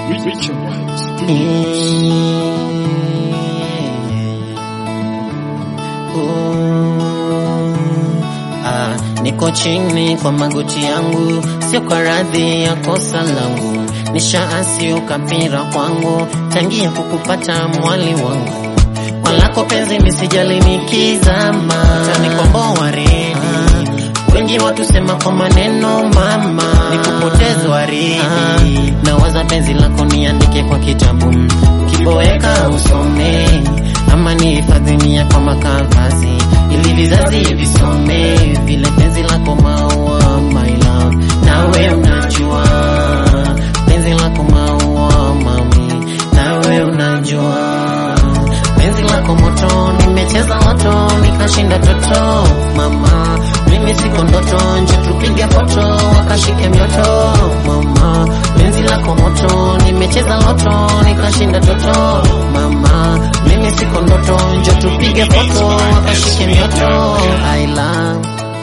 Richard White. Ah, niko chini kwa magoti yangu, sio kwa radhi ya kosa langu. Nishaasi ukapira kwangu, tangia kukupata mwali wangu. Kwa lako penzi misijali nikizama, tanikomboa redi wengi watusema kwa maneno mama, nikupoteza waridi na waza penzi lako niandike kwa kitabu, kiboeka usome ama nihifadhinia kwa makaratasi ili vizazi visome vile penzi lako maua my love, nawe unajua penzi lako maua mami, nawe unajua penzi lako moto, nimecheza moto nikashinda toto mama, mimi siko ndoto, nje tupige foto wakashike mioto mama, penzi lako moto, nimecheza loto nikashinda toto mama, mimi siko ndoto, nje tupige foto wakashike mioto I love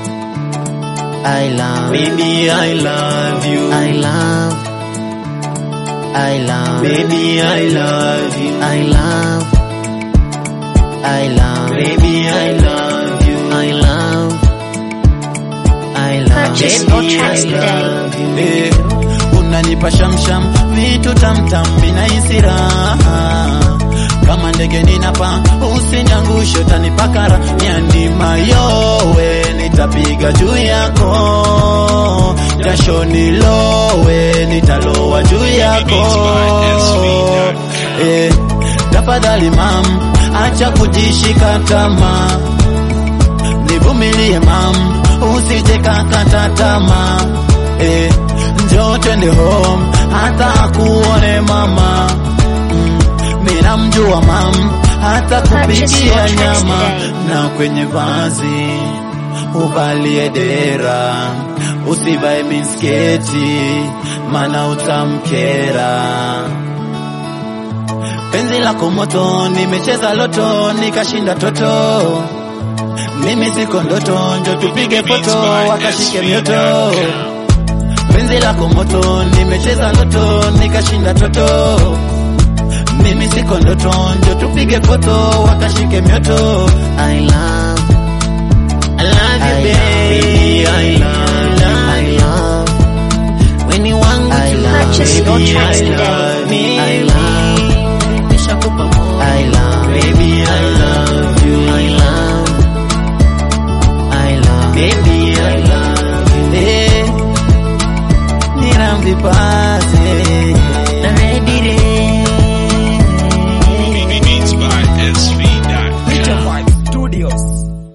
I love Baby, I love you. I love I love Baby, I love you. I love I love Baby, I love you. I love I love Purchase Baby, your tracks I today. love you. Eh, unanipa shamsham vitu tamtam vinahisi raha kama ndege ninapa usiniangushe utanipakara nyandima yowe nitapiga juu yako jasho nilowe nitalowa juu yako eh, tafadhali mam acha kujishika tamaa nivumilie mam, usije kakata tamaa eh, njoo twende home hata kuone mama mm, mina mjua mam hata Purchase your kupikia tracks nyama today. na kwenye vazi uvalie dera usivae misketi mana utamkera penzi lako moto nimecheza loto nikashinda toto mimi siko ndoto, njo tupige foto wakashike mioto. Penzi lako moto, nimecheza loto nikashinda toto. Mimi siko ndoto, njo tupige foto wakashike mioto. I love I love you baby, I love I you. love when you want I to love Purchase your Baby, tracks I today. love you. I love nishakupa moyo I love Baby, I love you. I love I love Baby, I love you. Eh, nina mvipaze na ready Beats by SV. Richard White Studios.